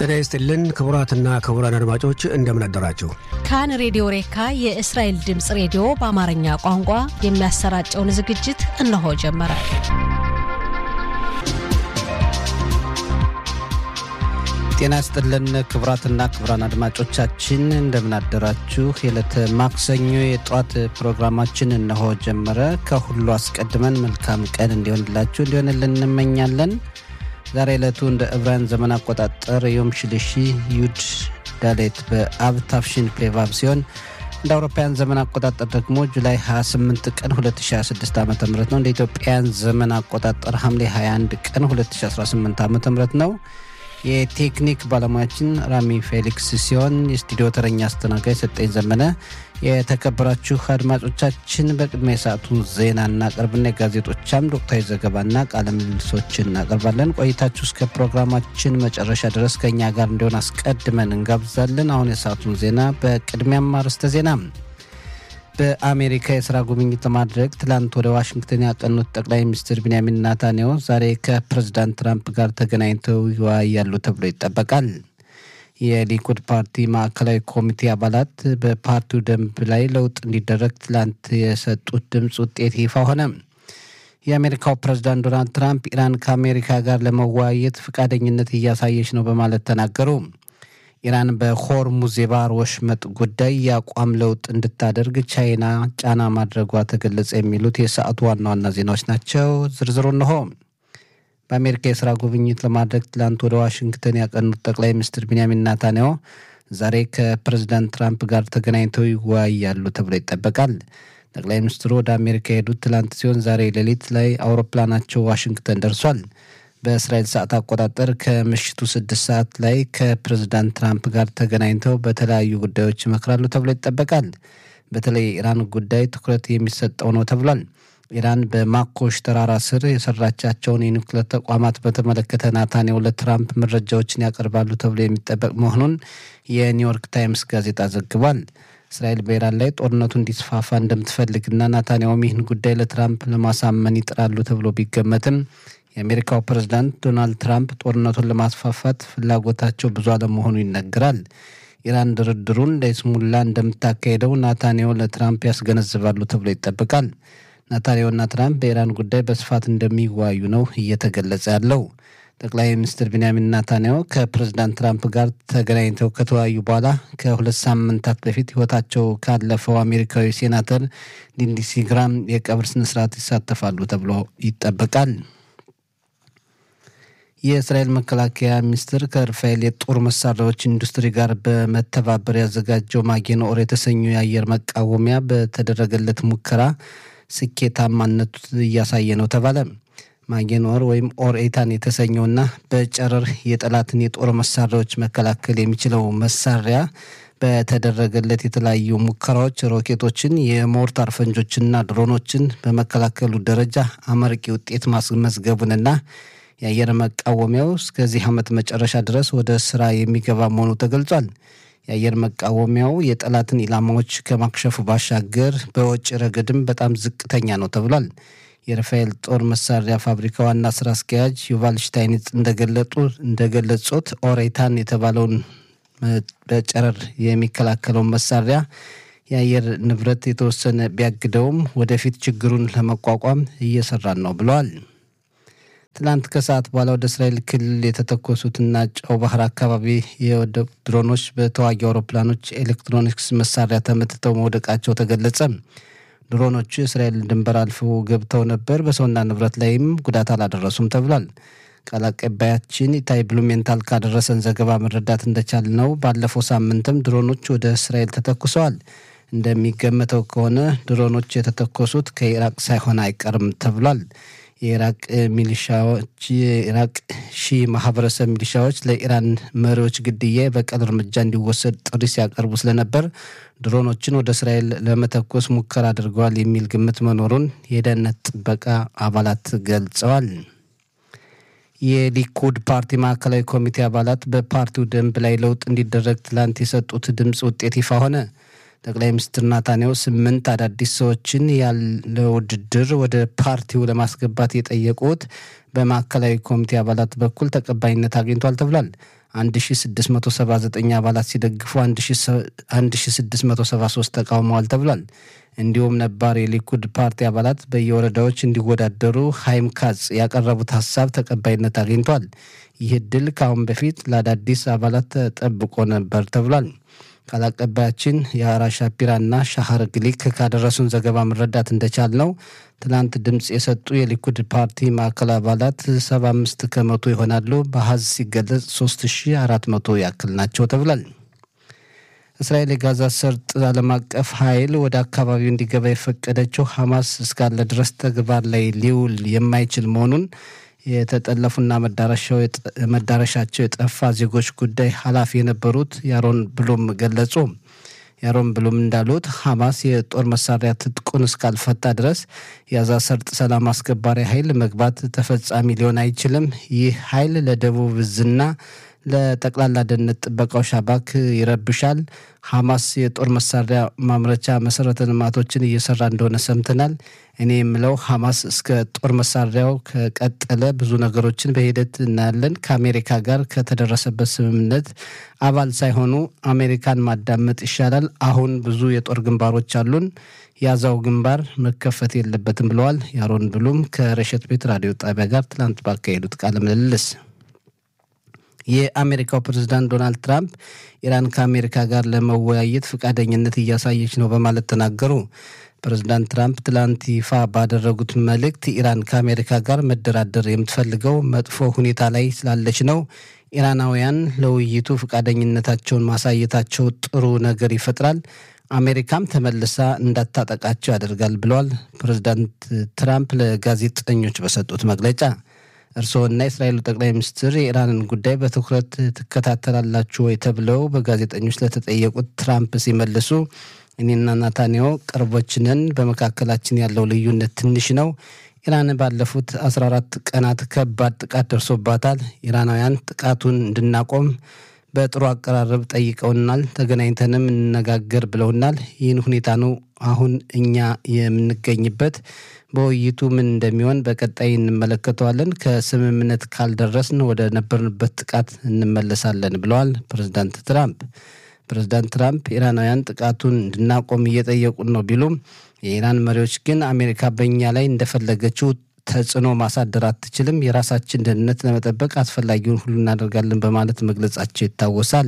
ጤና ይስጥልን ክቡራትና ክቡራን አድማጮች እንደምን አደራችሁ። ካን ሬዲዮ ሬካ የእስራኤል ድምፅ ሬዲዮ በአማርኛ ቋንቋ የሚያሰራጨውን ዝግጅት እነሆ ጀመረ። ጤና ይስጥልን ክቡራትና ክቡራን አድማጮቻችን እንደምን አደራችሁ። የዕለተ ማክሰኞ የጠዋት ፕሮግራማችን እነሆ ጀመረ። ከሁሉ አስቀድመን መልካም ቀን እንዲሆንላችሁ እንዲሆንልን እንመኛለን። ዛሬ ዕለቱ እንደ ዕብራውያን ዘመን አቆጣጠር ዮም ሽልሺ ዩድ ዳሌት በአብ ታፍሺን ፔቫብ ሲሆን እንደ አውሮፓውያን ዘመን አቆጣጠር ደግሞ ጁላይ 28 ቀን 2026 ዓ ም ነው። እንደ ኢትዮጵያን ዘመን አቆጣጠር ሐምሌ 21 ቀን 2018 ዓ ም ነው። የቴክኒክ ባለሙያችን ራሚ ፌሊክስ ሲሆን የስቱዲዮ ተረኛ አስተናጋጅ ሰጠኝ ዘመነ። የተከበራችሁ አድማጮቻችን በቅድሚያ የሰዓቱን ዜና እናቀርብና የጋዜጦቻም ወቅታዊ ዘገባና ቃለ ምልልሶችን እናቀርባለን። ቆይታችሁ እስከ ፕሮግራማችን መጨረሻ ድረስ ከእኛ ጋር እንዲሆን አስቀድመን እንጋብዛለን። አሁን የሰዓቱን ዜና በቅድሚያም አርዕስተ ዜና በአሜሪካ የስራ ጉብኝት ለማድረግ ትላንት ወደ ዋሽንግተን ያቀኑት ጠቅላይ ሚኒስትር ቢንያሚን ናታንያሁ ዛሬ ከፕሬዝዳንት ትራምፕ ጋር ተገናኝተው ይወያያሉ ተብሎ ይጠበቃል። የሊኩድ ፓርቲ ማዕከላዊ ኮሚቴ አባላት በፓርቲው ደንብ ላይ ለውጥ እንዲደረግ ትላንት የሰጡት ድምፅ ውጤት ይፋ ሆነ። የአሜሪካው ፕሬዝዳንት ዶናልድ ትራምፕ ኢራን ከአሜሪካ ጋር ለመወያየት ፈቃደኝነት እያሳየች ነው በማለት ተናገሩ። ኢራን በሆርሙዝ የባህር ወሽመጥ ጉዳይ የአቋም ለውጥ እንድታደርግ ቻይና ጫና ማድረጓ ተገለጸ። የሚሉት የሰዓቱ ዋና ዋና ዜናዎች ናቸው። ዝርዝሩ እንሆ። በአሜሪካ የስራ ጉብኝት ለማድረግ ትላንት ወደ ዋሽንግተን ያቀኑት ጠቅላይ ሚኒስትር ቢንያሚን ናታንያሁ ዛሬ ከፕሬዚዳንት ትራምፕ ጋር ተገናኝተው ይወያያሉ ተብሎ ይጠበቃል። ጠቅላይ ሚኒስትሩ ወደ አሜሪካ የሄዱት ትላንት ሲሆን ዛሬ ሌሊት ላይ አውሮፕላናቸው ዋሽንግተን ደርሷል። በእስራኤል ሰዓት አቆጣጠር ከምሽቱ ስድስት ሰዓት ላይ ከፕሬዝዳንት ትራምፕ ጋር ተገናኝተው በተለያዩ ጉዳዮች ይመክራሉ ተብሎ ይጠበቃል። በተለይ የኢራን ጉዳይ ትኩረት የሚሰጠው ነው ተብሏል። ኢራን በማኮሽ ተራራ ስር የሰራቻቸውን የኒውክሌር ተቋማት በተመለከተ ናታንያሁ ለትራምፕ መረጃዎችን ያቀርባሉ ተብሎ የሚጠበቅ መሆኑን የኒውዮርክ ታይምስ ጋዜጣ ዘግቧል። እስራኤል በኢራን ላይ ጦርነቱ እንዲስፋፋ እንደምትፈልግና ናታንያሁም ይህን ጉዳይ ለትራምፕ ለማሳመን ይጥራሉ ተብሎ ቢገመትም የአሜሪካው ፕሬዝዳንት ዶናልድ ትራምፕ ጦርነቱን ለማስፋፋት ፍላጎታቸው ብዙ አለመሆኑ ይነገራል። ኢራን ድርድሩን ለይስሙላ እንደምታካሄደው ናታንያሁ ለትራምፕ ያስገነዝባሉ ተብሎ ይጠበቃል። ናታንያሁና ትራምፕ በኢራን ጉዳይ በስፋት እንደሚወያዩ ነው እየተገለጸ ያለው። ጠቅላይ ሚኒስትር ቢንያሚን ናታንያሁ ከፕሬዝዳንት ትራምፕ ጋር ተገናኝተው ከተወያዩ በኋላ ከሁለት ሳምንታት በፊት ሕይወታቸው ካለፈው አሜሪካዊ ሴናተር ሊንድሲ ግራም የቀብር ስነስርዓት ይሳተፋሉ ተብሎ ይጠበቃል። የእስራኤል መከላከያ ሚኒስቴር ከራፋኤል የጦር መሳሪያዎች ኢንዱስትሪ ጋር በመተባበር ያዘጋጀው ማጌን ኦር የተሰኘው የአየር መቃወሚያ በተደረገለት ሙከራ ስኬታማነቱ እያሳየ ነው ተባለ። ማጌን ኦር ወይም ኦር ኤታን የተሰኘውና በጨረር የጠላትን የጦር መሳሪያዎች መከላከል የሚችለው መሳሪያ በተደረገለት የተለያዩ ሙከራዎች ሮኬቶችን፣ የሞርታር ፈንጆችና ድሮኖችን በመከላከሉ ደረጃ አመርቂ ውጤት ማስመዝገቡንና የአየር መቃወሚያው እስከዚህ ዓመት መጨረሻ ድረስ ወደ ስራ የሚገባ መሆኑ ተገልጿል። የአየር መቃወሚያው የጠላትን ኢላማዎች ከማክሸፉ ባሻገር በወጪ ረገድም በጣም ዝቅተኛ ነው ተብሏል። የራፋኤል ጦር መሳሪያ ፋብሪካ ዋና ስራ አስኪያጅ ዩቫል ሽታይኒጽ እንደገለጡ እንደገለጹት ኦሬታን የተባለውን በጨረር የሚከላከለውን መሳሪያ የአየር ንብረት የተወሰነ ቢያግደውም ወደፊት ችግሩን ለመቋቋም እየሰራን ነው ብለዋል። ትላንት ከሰዓት በኋላ ወደ እስራኤል ክልል የተተኮሱትና ጨው ባህር አካባቢ የወደቁ ድሮኖች በተዋጊ አውሮፕላኖች ኤሌክትሮኒክስ መሳሪያ ተመትተው መውደቃቸው ተገለጸ። ድሮኖቹ የእስራኤል ድንበር አልፈው ገብተው ነበር። በሰውና ንብረት ላይም ጉዳት አላደረሱም ተብሏል። ቃል አቀባያችን ኢታይ ብሉሜንታል ካደረሰን ዘገባ መረዳት እንደቻል ነው ባለፈው ሳምንትም ድሮኖች ወደ እስራኤል ተተኩሰዋል። እንደሚገመተው ከሆነ ድሮኖች የተተኮሱት ከኢራቅ ሳይሆን አይቀርም ተብሏል። የኢራቅ ሚሊሻዎች የኢራቅ ሺ ማህበረሰብ ሚሊሻዎች ለኢራን መሪዎች ግድያ የበቀል እርምጃ እንዲወሰድ ጥሪ ሲያቀርቡ ስለነበር ድሮኖችን ወደ እስራኤል ለመተኮስ ሙከራ አድርገዋል የሚል ግምት መኖሩን የደህንነት ጥበቃ አባላት ገልጸዋል። የሊኩድ ፓርቲ ማዕከላዊ ኮሚቴ አባላት በፓርቲው ደንብ ላይ ለውጥ እንዲደረግ ትላንት የሰጡት ድምፅ ውጤት ይፋ ሆነ። ጠቅላይ ሚኒስትር ናታንያሁ ስምንት አዳዲስ ሰዎችን ያለ ውድድር ወደ ፓርቲው ለማስገባት የጠየቁት በማዕከላዊ ኮሚቴ አባላት በኩል ተቀባይነት አግኝቷል ተብሏል። 1679 አባላት ሲደግፉ 1673 ተቃውመዋል ተብሏል። እንዲሁም ነባር የሊኩድ ፓርቲ አባላት በየወረዳዎች እንዲወዳደሩ ሀይም ካጽ ያቀረቡት ሀሳብ ተቀባይነት አግኝቷል። ይህ እድል ከአሁን በፊት ለአዳዲስ አባላት ተጠብቆ ነበር ተብሏል። ቃል አቀባያችን የአራ ሻፒራና ሻሃር ግሊክ ካደረሱን ዘገባ መረዳት እንደቻል ነው ትናንት ድምፅ የሰጡ የሊኩድ ፓርቲ ማዕከል አባላት 75 ከመቶ ይሆናሉ። በሀዝ ሲገለጽ 3400 ያክል ናቸው ተብሏል። እስራኤል የጋዛ ሰርጥ ዓለም አቀፍ ኃይል ወደ አካባቢው እንዲገባ የፈቀደችው ሐማስ እስካለ ድረስ ተግባር ላይ ሊውል የማይችል መሆኑን የተጠለፉና መዳረሻቸው የጠፋ ዜጎች ጉዳይ ኃላፊ የነበሩት ያሮን ብሉም ገለጹ። ያሮን ብሉም እንዳሉት ሐማስ የጦር መሳሪያ ትጥቁን እስካልፈታ ድረስ የጋዛ ሰርጥ ሰላም አስከባሪ ኃይል መግባት ተፈጻሚ ሊሆን አይችልም። ይህ ኃይል ለደቡብ እዝና ለጠቅላላ ደህንነት ጥበቃው ሻባክ ይረብሻል። ሐማስ የጦር መሳሪያ ማምረቻ መሰረተ ልማቶችን እየሰራ እንደሆነ ሰምተናል። እኔ የምለው ሐማስ እስከ ጦር መሳሪያው ከቀጠለ ብዙ ነገሮችን በሂደት እናያለን። ከአሜሪካ ጋር ከተደረሰበት ስምምነት አባል ሳይሆኑ አሜሪካን ማዳመጥ ይሻላል። አሁን ብዙ የጦር ግንባሮች አሉን። ያዛው ግንባር መከፈት የለበትም ብለዋል። ያሮን ብሉም ከረሸት ቤት ራዲዮ ጣቢያ ጋር ትላንት ባካሄዱት ቃለ ምልልስ የአሜሪካው ፕሬዝዳንት ዶናልድ ትራምፕ ኢራን ከአሜሪካ ጋር ለመወያየት ፈቃደኝነት እያሳየች ነው በማለት ተናገሩ። ፕሬዝዳንት ትራምፕ ትላንት ይፋ ባደረጉት መልእክት ኢራን ከአሜሪካ ጋር መደራደር የምትፈልገው መጥፎ ሁኔታ ላይ ስላለች ነው። ኢራናውያን ለውይይቱ ፈቃደኝነታቸውን ማሳየታቸው ጥሩ ነገር ይፈጥራል። አሜሪካም ተመልሳ እንዳታጠቃቸው ያደርጋል ብለዋል ፕሬዝዳንት ትራምፕ ለጋዜጠኞች በሰጡት መግለጫ። እርስዎና የእስራኤሉ ጠቅላይ ሚኒስትር የኢራንን ጉዳይ በትኩረት ትከታተላላችሁ ወይ ተብለው በጋዜጠኞች ለተጠየቁት ትራምፕ ሲመልሱ እኔና ናታንያሁ ቅርቦች ነን፣ በመካከላችን ያለው ልዩነት ትንሽ ነው። ኢራን ባለፉት 14 ቀናት ከባድ ጥቃት ደርሶባታል። ኢራናውያን ጥቃቱን እንድናቆም በጥሩ አቀራረብ ጠይቀውናል። ተገናኝተንም እንነጋገር ብለውናል። ይህን ሁኔታ ነው አሁን እኛ የምንገኝበት። በውይይቱ ምን እንደሚሆን በቀጣይ እንመለከተዋለን። ከስምምነት ካልደረስን ወደ ነበርንበት ጥቃት እንመለሳለን ብለዋል ፕሬዝዳንት ትራምፕ። ፕሬዝዳንት ትራምፕ ኢራናውያን ጥቃቱን እንድናቆም እየጠየቁን ነው ቢሉም የኢራን መሪዎች ግን አሜሪካ በእኛ ላይ እንደፈለገችው ተጽዕኖ ማሳደር አትችልም፣ የራሳችን ደህንነት ለመጠበቅ አስፈላጊውን ሁሉ እናደርጋለን በማለት መግለጻቸው ይታወሳል።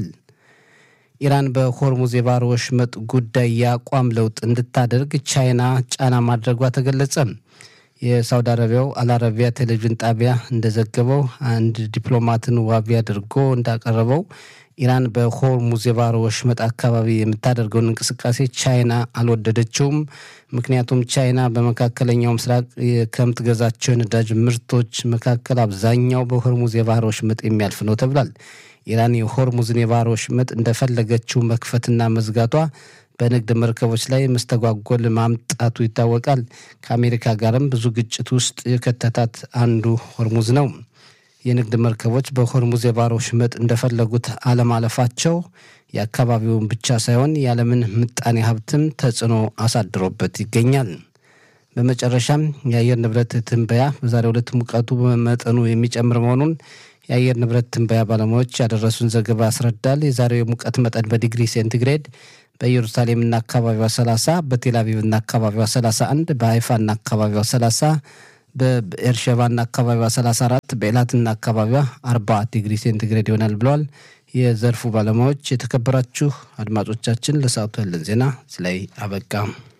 ኢራን በሆርሙዝ የባህር ወሽመጥ ጉዳይ የአቋም ለውጥ እንድታደርግ ቻይና ጫና ማድረጓ ተገለጸ። የሳውዲ አረቢያው አልአረቢያ ቴሌቪዥን ጣቢያ እንደዘገበው አንድ ዲፕሎማትን ዋቢ አድርጎ እንዳቀረበው ኢራን በሆርሙዝ የባህር ወሽመጥ አካባቢ የምታደርገውን እንቅስቃሴ ቻይና አልወደደችውም። ምክንያቱም ቻይና በመካከለኛው ምስራቅ ከምትገዛቸው የነዳጅ ምርቶች መካከል አብዛኛው በሆርሙዝ የባህር ወሽመጥ የሚያልፍ ነው ተብሏል። ኢራን የሆርሙዝን የባህር ወሽመጥ እንደፈለገችው መክፈትና መዝጋቷ በንግድ መርከቦች ላይ መስተጓጎል ማምጣቱ ይታወቃል። ከአሜሪካ ጋርም ብዙ ግጭት ውስጥ የከተታት አንዱ ሆርሙዝ ነው። የንግድ መርከቦች በሆርሙዝ የባህር ወሽመጥ እንደፈለጉት አለማለፋቸው የአካባቢውን ብቻ ሳይሆን የዓለምን ምጣኔ ሀብትም ተጽዕኖ አሳድሮበት ይገኛል። በመጨረሻም የአየር ንብረት ትንበያ በዛሬው ዕለት ሙቀቱ በመጠኑ የሚጨምር መሆኑን የአየር ንብረት ትንበያ ባለሙያዎች ያደረሱን ዘገባ ያስረዳል። የዛሬው የሙቀት መጠን በዲግሪ ሴንቲግሬድ በኢየሩሳሌምና አካባቢዋ 30፣ በቴልአቪቭና አካባቢዋ 31፣ በሀይፋና አካባቢዋ 30፣ በኤርሸባና አካባቢዋ 34፣ በኤላትና አካባቢዋ 40 ዲግሪ ሴንቲግሬድ ይሆናል ብለዋል የዘርፉ ባለሙያዎች። የተከበራችሁ አድማጮቻችን ለሰዓቱ ያለን ዜና እዚህ ላይ አበቃ።